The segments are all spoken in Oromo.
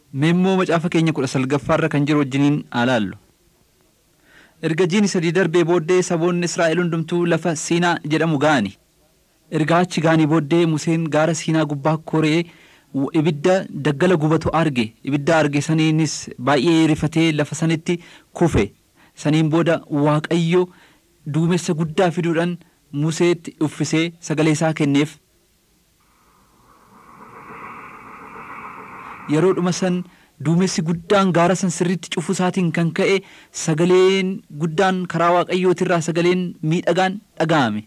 Meemmoo macaafa keenya kudha salgaffaarra kan jiru wajjiniin alaallu. Erga jiini sadii darbee booddee saboonni Israa'el hundumtuu lafa Siinaa jedhamu ga'ani. Erga achi ga'anii booddee Museen gaara Siinaa gubbaa koree ibidda daggala gubatu arge. Ibidda arge saniinis baay'ee rifatee lafa sanitti kufe. Saniin booda Waaqayyo duumessa guddaa fiduudhaan Museetti uffisee sagalee isaa kenneef. Yeroodhuma san duumessi guddaan gaara san sirriitti cufu isaatiin kan ka'e sagaleen guddaan karaa waaqayyootirraa sagaleen miidhagaan dhaga'ame.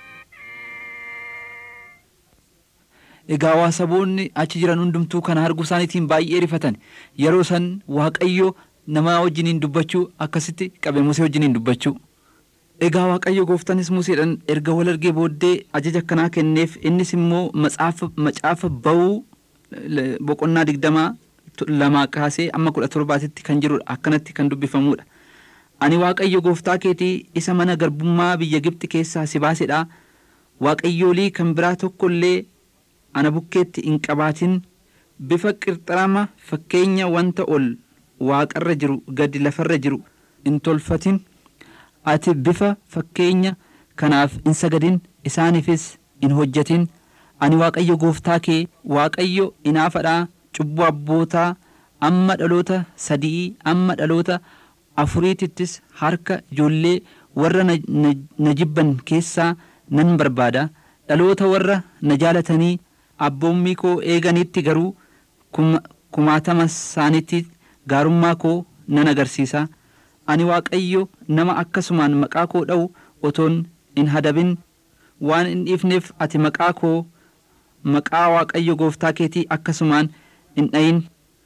Egaa waa saboonni achi jiran hundumtuu kana arguu isaaniitiin baay'ee rifatan yeroo san waaqayyo nama wajjiniin dubbachuu akkasitti qabe Musee wajjiniin dubbachuu. Egaa waaqayyo gooftanis Museedhaan erga wal argee booddee ajaja akkanaa kenneef innis immoo macaafa ba'uu boqonnaa digdamaa lamaa kaasee amma kudha torbaatitti kan jirudha akkanatti kan dubbifamudha. Ani waaqayyo gooftaa keetii isa mana garbummaa biyya Gibxi keessaa si baasedha. Waaqayyoolii kan biraa tokkollee ana bukkeetti hin qabaatin bifa qirxarama fakkeenya wanta ol waaqarra jiru gadi lafarra jiru hin tolfatin ati bifa fakkeenya kanaaf hin sagadin isaaniifis hin hojjetin ani waaqayyo gooftaa kee waaqayyo inaafadhaa cubbuu abbootaa amma dhaloota sadii amma dhaloota afuriitittis harka ijoollee warra na jibban keessaa nan barbaada dhaloota warra na jaalatanii abboommii koo eeganitti garuu kumaatama isaaniitti gaarummaa koo nan agarsiisa ani waaqayyo nama akkasumaan maqaa koo dha'u otoon hin hadabin waan hin dhiifneef ati maqaa koo maqaa waaqayyo gooftaa keetii akkasumaan hin dhayin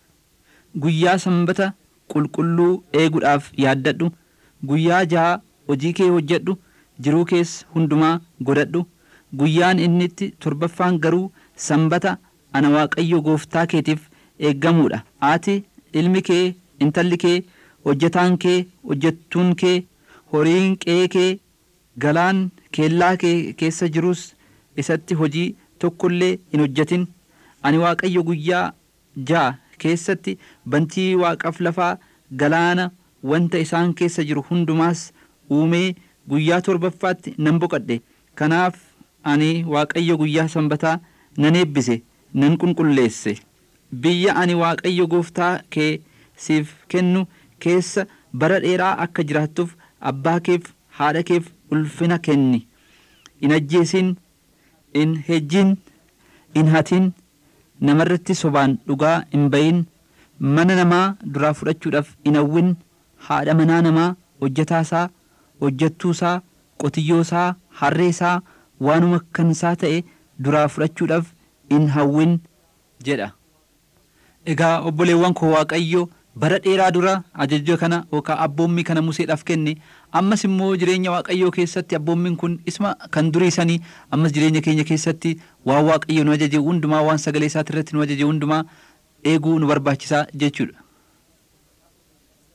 guyyaa sanbata qulqulluu eeguudhaaf yaaddadhu guyyaa ja'a hojii kee hojjedhu jiruu kees hundumaa godhadhu guyyaan innitti torbaffaan garuu sanbata ana waaqayyo gooftaa keetiif eeggamuudha ati ilmi kee intalli kee hojjetaan kee hojjettuun kee horiin qe'ee kee galaan keellaa kee keessa jirus isatti hojii tokkollee hin hojjetin ani waaqayyo guyyaa ja'a keessatti bantii waaqaaf lafaa galaana wanta isaan keessa jiru hundumaas uumee guyyaa torbaffaatti nan boqadhe kanaaf ani waaqayyo guyyaa sanbataa nan eebbise nan qulqulleesse biyya ani waaqayyo gooftaa kee siif kennu keessa bara dheeraa akka jiraattuuf abbaa keef haadha keef ulfina kenni hin ajjeesin hin hejjin hin hatin namarratti sobaan dhugaa hin bayin mana namaa duraa fudhachuudhaaf hin hawwin haadha manaa namaa hojjetaasaa hojjettuusaa qotiyyoosaa harreesaa waanuma kansaa ta'e duraa fudhachuudhaaf hin hawwin jedha. Egaa obboleewwan koo Waaqayyo bara dheeraa dura ajaja kana yookaan abboommii kana Museedhaaf kenne ammas immoo jireenya Waaqayyoo keessatti abboommiin kun isma kan durii sanii ammas jireenya keenya keessatti waan Waaqayyo nu ajaje hundumaa waan sagalee isaati irratti nu ajaje hundumaa eeguu nu barbaachisaa jechuudha.